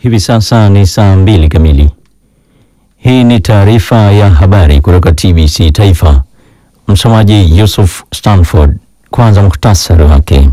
Hivi sasa ni saa mbili kamili. Hii ni taarifa ya habari kutoka TBC Taifa. Msomaji Yusuf Stanford. Kwanza muhtasari wake.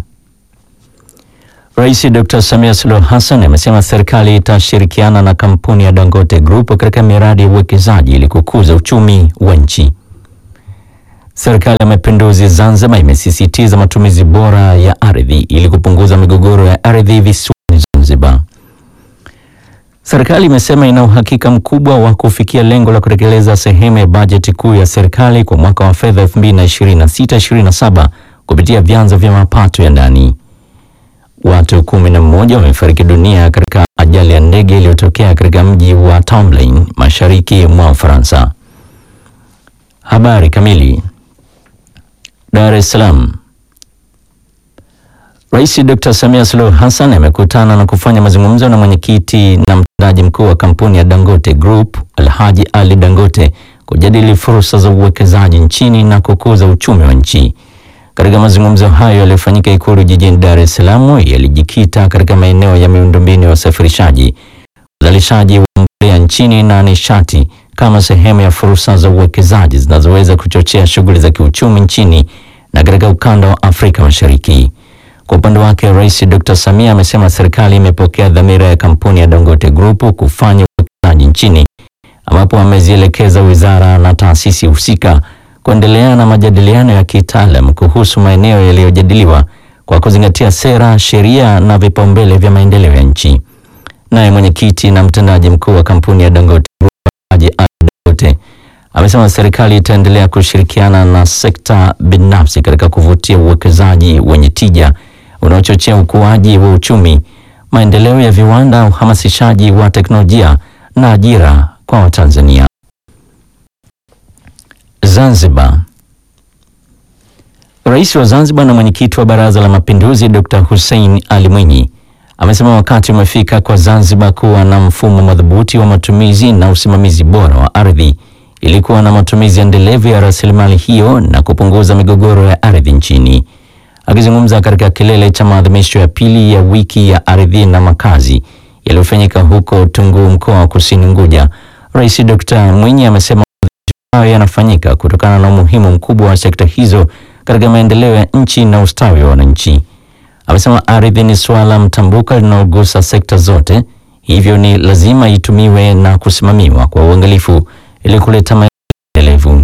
Rais Dr. Samia Suluhu Hassan amesema serikali itashirikiana na kampuni ya Dangote Group katika miradi ya uwekezaji ili kukuza uchumi wa nchi. Serikali ya Mapinduzi Zanzibar imesisitiza matumizi bora ya ardhi ili kupunguza migogoro ya ardhi visiwani Zanzibar. Serikali imesema ina uhakika mkubwa wa kufikia lengo la kutekeleza sehemu ya bajeti kuu ya serikali kwa mwaka wa fedha 2026/2027 kupitia vyanzo vya mapato ya ndani. Watu kumi na mmoja wamefariki dunia katika ajali ya ndege iliyotokea katika mji wa Tomblain mashariki mwa Ufaransa. Habari kamili. Dar es Salaam. Rais Dr. Samia Suluhu Hassan amekutana na kufanya mazungumzo na mwenyekiti na mtendaji mkuu wa kampuni ya Dangote Group, Alhaji Ali Dangote kujadili fursa za uwekezaji nchini na kukuza uchumi wa nchi. Katika mazungumzo hayo yaliyofanyika Ikulu jijini Dar es Salaam yalijikita katika maeneo ya miundombinu ya usafirishaji, uzalishaji wa mbolea nchini na nishati kama sehemu ya fursa za uwekezaji zinazoweza kuchochea shughuli za kiuchumi nchini na katika ukanda wa Afrika Mashariki. Kwa upande wake, Rais Dr. Samia amesema serikali imepokea dhamira ya kampuni ya Dangote Group kufanya uwekezaji nchini, ambapo amezielekeza wizara na taasisi husika kuendelea na majadiliano ya kitaalam kuhusu maeneo yaliyojadiliwa kwa kuzingatia sera, sheria na vipaumbele vya maendeleo ya nchi. Naye mwenyekiti na mtendaji mkuu wa kampuni ya Dangote Group Haji Ali Dangote amesema serikali itaendelea kushirikiana na sekta binafsi katika kuvutia uwekezaji wenye tija unaochochea ukuaji wa uchumi, maendeleo ya viwanda, uhamasishaji wa teknolojia na ajira kwa Watanzania. Zanzibar. Rais wa Zanzibar na mwenyekiti wa Baraza la Mapinduzi Dr. Hussein Ali Mwinyi amesema wakati umefika kwa Zanzibar kuwa na mfumo madhubuti wa matumizi na usimamizi bora wa ardhi ili kuwa na matumizi endelevu ya rasilimali hiyo na kupunguza migogoro ya ardhi nchini. Akizungumza katika kilele cha maadhimisho ya pili ya wiki ya ardhi na makazi yaliyofanyika huko Tunguu, mkoa wa Kusini Unguja, Rais Dr. Mwinyi amesema hayo yanafanyika kutokana na umuhimu mkubwa wa sekta hizo katika maendeleo ya nchi na ustawi wa wananchi. Amesema ardhi ni suala mtambuka linalogusa sekta zote, hivyo ni lazima itumiwe na kusimamiwa kwa uangalifu ili kuleta maendelevu.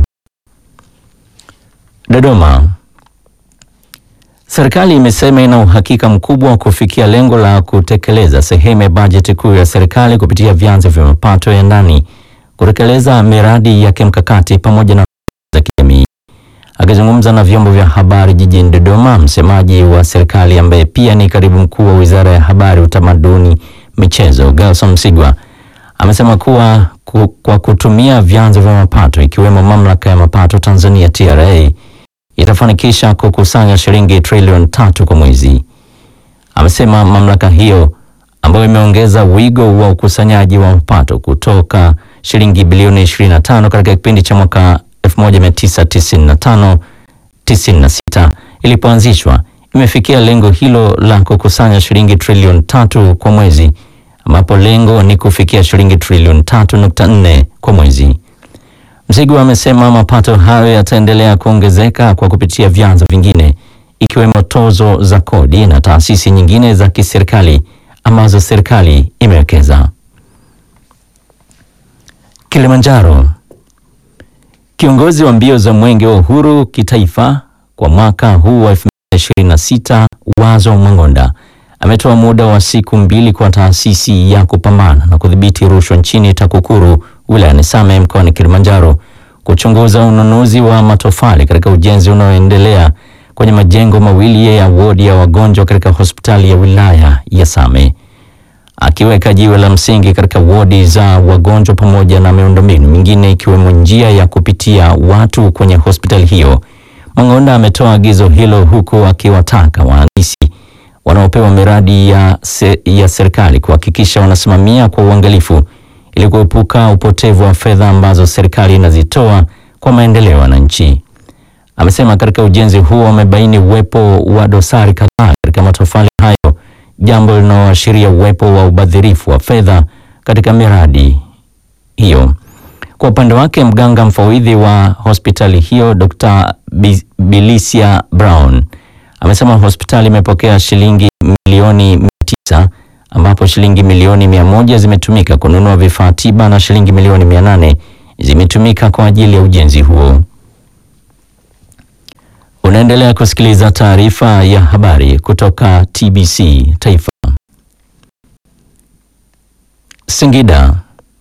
Dodoma. Serikali imesema ina uhakika mkubwa wa kufikia lengo la kutekeleza sehemu ya bajeti kuu ya serikali kupitia vyanzo vya mapato ya ndani, kutekeleza miradi ya kimkakati pamoja na za kijamii. Akizungumza na vyombo vya habari jijini Dodoma, msemaji wa serikali ambaye pia ni katibu mkuu wa Wizara ya Habari, Utamaduni, Michezo, Gelson Msigwa amesema kuwa ku, kwa kutumia vyanzo vya mapato ikiwemo Mamlaka ya Mapato Tanzania TRA itafanikisha kukusanya shilingi trilioni tatu kwa mwezi. Amesema mamlaka hiyo ambayo imeongeza wigo wa ukusanyaji wa mapato kutoka shilingi bilioni 25 katika kipindi cha mwaka 1995 96 ilipoanzishwa imefikia lengo hilo la kukusanya shilingi trilioni tatu kwa mwezi ambapo lengo ni kufikia shilingi trilioni 3.4 kwa mwezi. Msigwa amesema mapato hayo yataendelea kuongezeka kwa kupitia vyanzo vingine ikiwemo tozo za kodi na taasisi nyingine za kiserikali ambazo serikali imewekeza. Kilimanjaro. Kiongozi wa mbio za Mwenge wa Uhuru kitaifa kwa mwaka huu wa 2026 Wazo Mang'onda ametoa muda wa siku mbili kwa taasisi ya kupambana na kudhibiti rushwa nchini TAKUKURU wilayani Same mkoani Kilimanjaro kuchunguza ununuzi wa matofali katika ujenzi unaoendelea kwenye majengo mawili ya wodi ya wagonjwa katika hospitali ya wilaya ya Same. Akiweka jiwe la msingi katika wodi za wagonjwa pamoja na miundombinu mingine ikiwemo njia ya kupitia watu kwenye hospitali hiyo, Mang'onda ametoa agizo hilo huku akiwataka wahandisi wanaopewa miradi ya, se, ya serikali kuhakikisha wanasimamia kwa uangalifu ili kuepuka upotevu wa fedha ambazo serikali inazitoa kwa maendeleo ya wananchi. Amesema katika ujenzi huo wamebaini uwepo wa dosari kadhaa katika matofali hayo jambo linaloashiria uwepo wa ubadhirifu wa fedha katika miradi hiyo. Kwa upande wake, mganga mfawidhi wa hospitali hiyo Dr. Bilisia Brown amesema hospitali imepokea shilingi milioni mia tisa ambapo shilingi milioni mia moja zimetumika kununua vifaa tiba na shilingi milioni mia nane zimetumika kwa ajili ya ujenzi huo. Unaendelea kusikiliza taarifa ya habari kutoka TBC Taifa. Singida.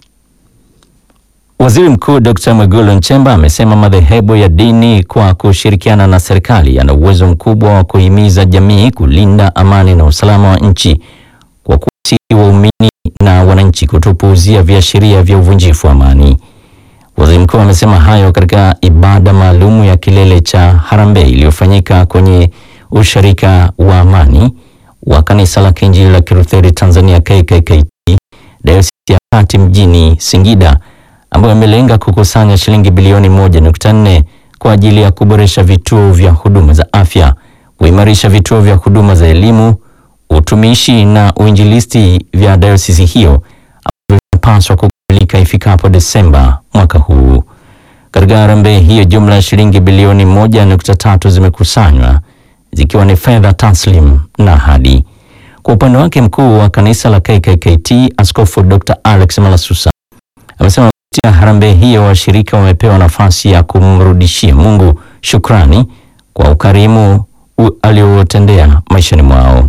Waziri Mkuu Dr. Mwigulu Nchemba amesema madhehebu ya dini kwa kushirikiana na serikali yana uwezo mkubwa wa kuhimiza jamii kulinda amani na usalama wa nchi kwa kuwasihi waumini na wananchi kutopuuzia viashiria vya uvunjifu wa amani. Waziri Mkuu amesema hayo katika ibada maalumu ya kilele cha harambee iliyofanyika kwenye usharika wa amani wa kanisa la Kiinjili la Kilutheri Tanzania KKKT Dayosisi ya Kati mjini Singida ambayo imelenga kukusanya shilingi bilioni 1.4 kwa ajili ya kuboresha vituo vya huduma za afya, kuimarisha vituo vya huduma za elimu, utumishi na uinjilisti vya dayosisi hiyo ambavyo vinapaswa kukamilika ifikapo Desemba mwaka huu. Katika harambee hiyo, jumla ya shilingi bilioni 1.3 zimekusanywa zikiwa ni fedha taslim na ahadi. Kwa upande wake, mkuu wa kanisa la KKKT Askofu Dr. Alex Malasusa amesema kupitia harambee hiyo washirika wamepewa nafasi ya kumrudishia Mungu shukrani kwa ukarimu aliotendea maishani mwao.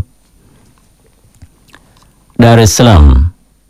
Dar es Salaam.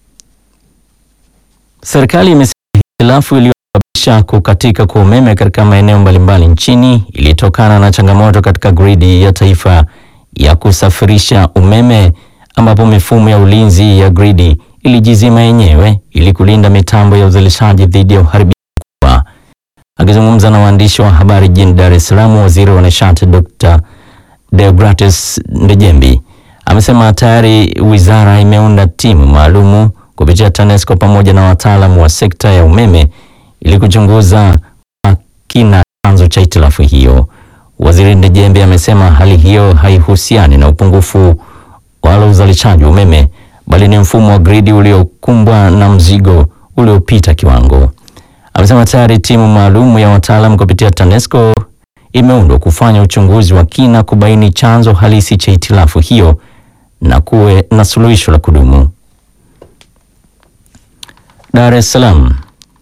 Serikali imesema hitilafu iliyosababisha kukatika kwa umeme katika maeneo mbalimbali nchini ilitokana na changamoto katika gridi ya taifa ya kusafirisha umeme ambapo mifumo ya ulinzi ya gridi ilijizima yenyewe ili kulinda mitambo ya uzalishaji dhidi ya uharibifu mkubwa. Akizungumza na waandishi wa habari jijini Dar es Salaam, waziri wa nishati Dr. Deogratis Ndejembi amesema tayari wizara imeunda timu maalumu kupitia TANESCO pamoja na wataalamu wa sekta ya umeme ili kuchunguza kwa kina chanzo cha hitilafu hiyo. Waziri Ndejembi amesema hali hiyo haihusiani na upungufu wala uzalishaji wa umeme bali ni mfumo wa gridi uliokumbwa na mzigo uliopita kiwango. Amesema tayari timu maalum ya wataalamu kupitia TANESCO imeundwa kufanya uchunguzi wa kina kubaini chanzo halisi cha hitilafu hiyo na kuwe na suluhisho la kudumu. Dar es Salaam.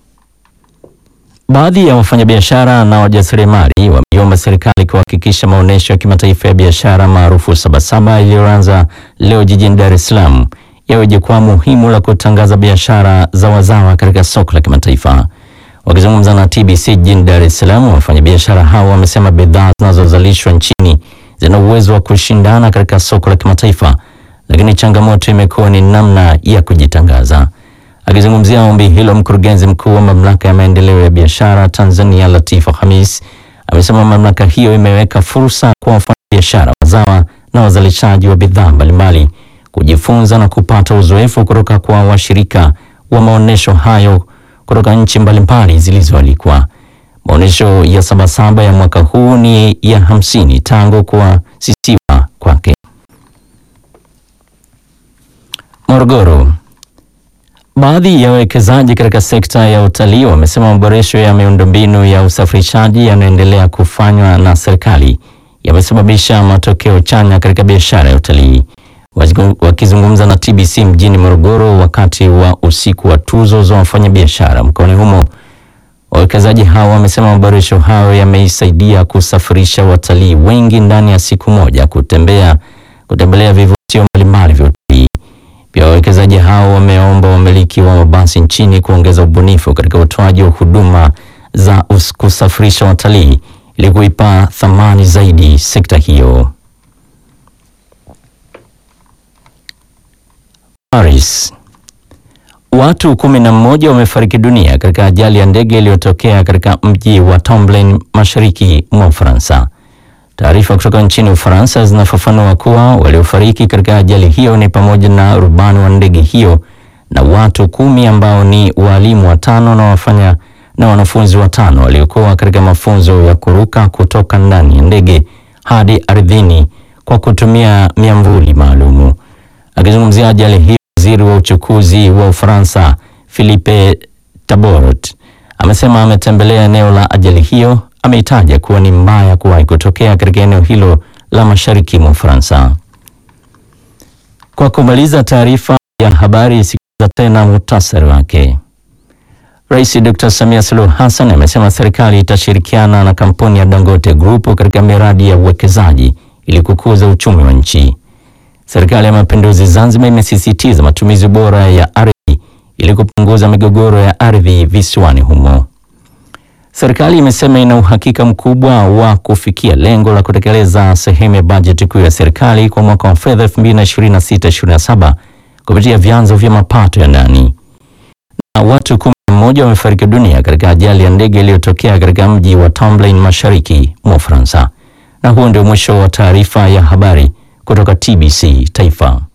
Baadhi ya wafanyabiashara na wajasiriamali wameomba serikali kuhakikisha maonyesho ya kimataifa ya biashara maarufu Sabasaba iliyoanza leo jijini Dar es Salaam yawe jukwaa muhimu la kutangaza biashara za wazawa katika soko la kimataifa. Wakizungumza na TBC jijini Dar es Salaam, wafanyabiashara hao wamesema bidhaa zinazozalishwa nchini zina uwezo wa kushindana katika soko la kimataifa, lakini changamoto imekuwa ni namna ya kujitangaza. Akizungumzia ombi hilo, mkurugenzi mkuu wa mamlaka ya maendeleo ya biashara Tanzania Latifa Khamis amesema mamlaka hiyo imeweka fursa kwa wafanyabiashara wazawa na wazalishaji wa bidhaa mbalimbali kujifunza na kupata uzoefu kutoka kwa washirika wa maonyesho hayo kutoka nchi mbalimbali zilizoalikwa. Maonyesho ya Sabasaba ya mwaka huu ni ya hamsini tangu kuasisiwa kwake. Morogoro. Baadhi ya wawekezaji katika sekta ya utalii wamesema maboresho ya miundombinu ya usafirishaji yanayoendelea kufanywa na serikali yamesababisha matokeo chanya katika biashara ya utalii. Wakizungumza na TBC mjini Morogoro wakati wa usiku wa tuzo za wafanyabiashara mkoani humo, wawekezaji hao wamesema maboresho hayo yameisaidia kusafirisha watalii wengi ndani ya siku moja kutembea kutembelea vivutio mbalimbali vya utalii. Pia wawekezaji hao wameomba wamiliki wa mabasi nchini kuongeza ubunifu katika utoaji wa huduma za kusafirisha watalii ili kuipa thamani zaidi sekta hiyo. Paris. Watu kumi na mmoja wamefariki dunia katika ajali ya ndege iliyotokea katika mji wa Tomblain mashariki mwa Ufaransa. Taarifa kutoka nchini Ufaransa zinafafanua kuwa waliofariki katika ajali hiyo ni pamoja na rubani wa ndege hiyo na watu kumi ambao ni walimu watano na wafanya na wanafunzi watano waliokuwa katika mafunzo ya kuruka kutoka ndani ya ndege hadi ardhini kwa kutumia miamvuli maalumu. Akizungumzia ajali hiyo, waziri wa uchukuzi wa Ufaransa Philippe Taborot amesema ametembelea eneo la ajali hiyo. Ameitaja kuwa ni mbaya kuwahi kutokea katika eneo hilo la mashariki mwa Ufaransa. Kwa kumaliza taarifa ya habari, sikiliza tena muhtasari wake. Rais Dr. Samia Suluhu Hassan amesema serikali itashirikiana na kampuni ya Dangote Group katika miradi ya uwekezaji ili kukuza uchumi wa nchi. Serikali ya Mapinduzi Zanzibar imesisitiza matumizi bora ya ardhi ili kupunguza migogoro ya ardhi visiwani humo. Serikali imesema ina uhakika mkubwa wa kufikia lengo la kutekeleza sehemu ya bajeti kuu ya serikali kwa mwaka wa fedha 2026/2027 kupitia vyanzo vya mapato ya ndani. Na watu kumi na mmoja wamefariki dunia katika ajali ya ndege iliyotokea katika mji wa Tomblain mashariki mwa Ufaransa. Na huo ndio mwisho wa taarifa ya habari kutoka TBC Taifa.